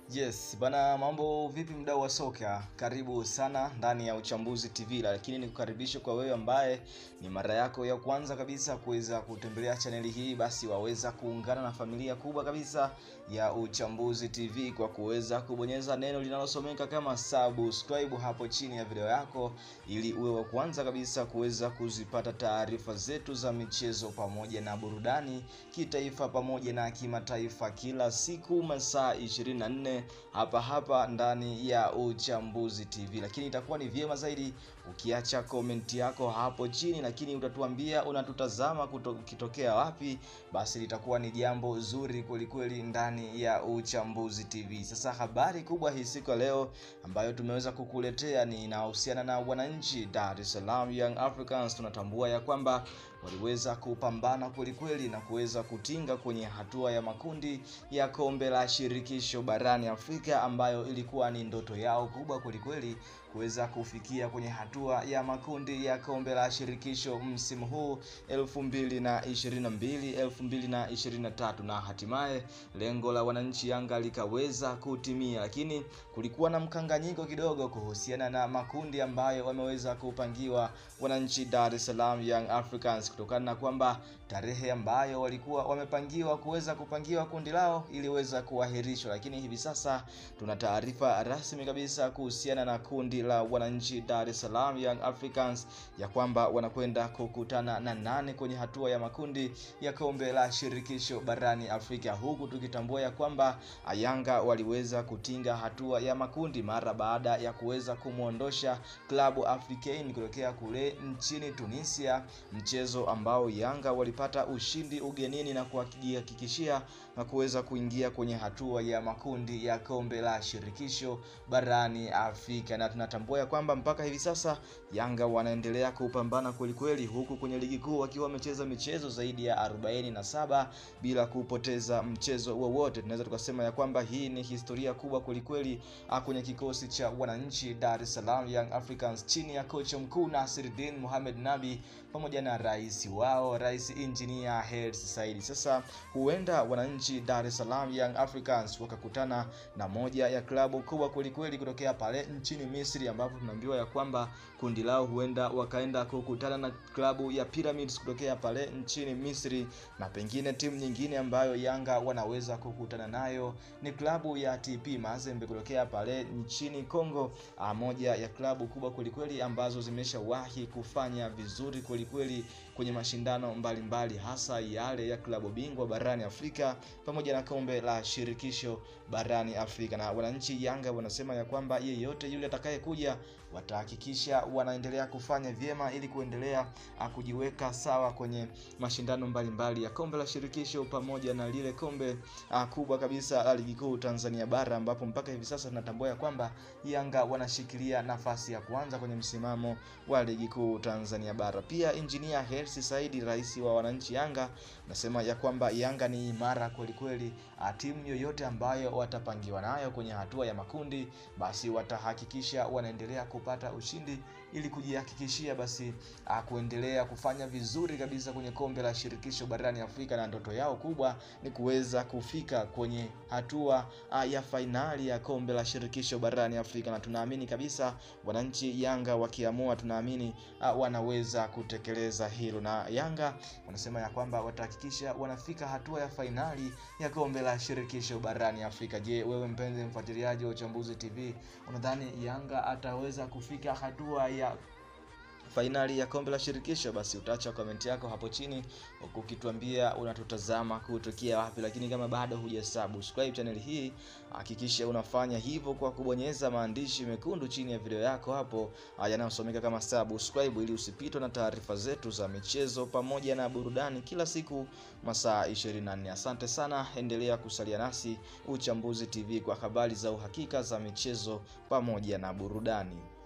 Yes, bana mambo vipi mdau wa soka? Karibu sana ndani ya Uchambuzi TV, lakini nikukaribisha kwa wewe ambaye ni mara yako ya kwanza kabisa kuweza kutembelea chaneli hii, basi waweza kuungana na familia kubwa kabisa ya Uchambuzi TV kwa kuweza kubonyeza neno linalosomeka kama subscribe hapo chini ya video yako, ili uwe wa kwanza kabisa kuweza kuzipata taarifa zetu za michezo pamoja na burudani kitaifa pamoja na kimataifa kila siku masaa 24 hapa hapa ndani ya Uchambuzi TV. Lakini itakuwa ni vyema zaidi ukiacha komenti yako hapo chini, lakini utatuambia unatutazama ukitokea wapi, basi litakuwa ni jambo zuri kwelikweli ndani ya Uchambuzi TV. Sasa habari kubwa hii siku ya leo ambayo tumeweza kukuletea ni inahusiana na wananchi Dar es Salaam Young Africans. Tunatambua ya kwamba waliweza kupambana kwelikweli na kuweza kutinga kwenye hatua ya makundi ya kombe la shirikisho barani Afrika ambayo ilikuwa ni ndoto yao kubwa kwelikweli kuweza kufikia kwenye hatua ya makundi ya kombe la shirikisho msimu huu 2022 2023, na hatimaye lengo la wananchi Yanga likaweza kutimia, lakini kulikuwa na mkanganyiko kidogo kuhusiana na makundi ambayo wameweza kupangiwa wananchi Dar es Salaam Young Africans kutokana na kwamba tarehe ambayo walikuwa wamepangiwa kuweza kupangiwa kundi lao iliweza kuahirishwa, lakini hivi sasa tuna taarifa rasmi kabisa kuhusiana na kundi la wananchi Dar es Salaam Young Africans ya kwamba wanakwenda kukutana na nane kwenye hatua ya makundi ya kombe la shirikisho barani Afrika, huku tukitambua ya kwamba Yanga waliweza kutinga hatua ya makundi mara baada ya kuweza kumwondosha klabu Africain kutokea kule nchini Tunisia, mchezo ambao Yanga walipata ushindi ugenini na kuhakikishia na kuweza kuingia kwenye hatua ya makundi ya kombe la shirikisho barani Afrika na tunatambua ya kwamba mpaka hivi sasa Yanga wanaendelea kupambana kweli kweli, huku kwenye ligi kuu wakiwa wamecheza michezo zaidi ya 47 bila kupoteza mchezo wowote. Tunaweza tukasema ya kwamba hii ni historia kubwa kweli kweli kwenye kikosi cha wananchi Dar es Salaam Young Africans chini ya kocha mkuu Nasiruddin Mohamed Nabi pamoja na rais wao Rais Engineer Hersi Said. Sasa huenda wananchi Dar es Salaam Young Africans wakakutana na moja ya klabu kubwa kweli kweli kutokea pale nchini Misri ambapo tunaambiwa ya kwamba kundi lao huenda wakaenda kukutana na klabu ya Pyramids kutokea pale nchini Misri, na pengine timu nyingine ambayo Yanga wanaweza kukutana nayo ni klabu ya TP Mazembe kutokea pale nchini Kongo, moja ya klabu kubwa kwelikweli ambazo zimeshawahi kufanya vizuri kwelikweli kwenye mashindano mbalimbali mbali, hasa yale ya klabu bingwa barani Afrika pamoja na kombe la shirikisho barani Afrika. Na wananchi Yanga wanasema ya kwamba yeyote yule atakayekuja watahakikisha wanaendelea kufanya vyema ili kuendelea kujiweka sawa kwenye mashindano mbalimbali mbali ya kombe la shirikisho pamoja na lile kombe a, kubwa kabisa la ligi kuu Tanzania bara ambapo mpaka hivi sasa tunatambua ya kwamba Yanga wanashikilia nafasi ya kwanza kwenye msimamo wa ligi kuu Tanzania bara. Pia Engineer Hersi Said, rais wa wananchi Yanga, nasema ya kwamba Yanga ni imara kweli kweli. Timu yoyote ambayo watapangiwa nayo kwenye hatua ya makundi, basi watahakikisha wanaendelea kupata ushindi ili kujihakikishia basi a, kuendelea kufanya vizuri kabisa kwenye kombe la shirikisho barani Afrika, na ndoto yao kubwa ni kuweza kufika kwenye hatua a, ya fainali ya kombe la shirikisho barani Afrika, na tunaamini kabisa wananchi Yanga wakiamua, tunaamini wanaweza kutekeleza hilo, na Yanga wanasema ya kwamba watahakikisha wanafika hatua ya fainali ya kombe la shirikisho barani Afrika. Je, wewe mpenzi mfuatiliaji wa Uchambuzi TV, unadhani Yanga ataweza kufika hatua ya fainali ya kombe la shirikisho? Basi utaacha komenti yako hapo chini ukituambia unatutazama kutokea wapi, lakini kama bado hujasubscribe channel hii hakikisha unafanya hivyo kwa kubonyeza maandishi mekundu chini ya video yako hapo yanayosomeka kama subscribe, ili usipitwe na taarifa zetu za michezo pamoja na burudani kila siku masaa 24. Asante sana, endelea kusalia nasi Uchambuzi TV kwa habari za uhakika za michezo pamoja na burudani.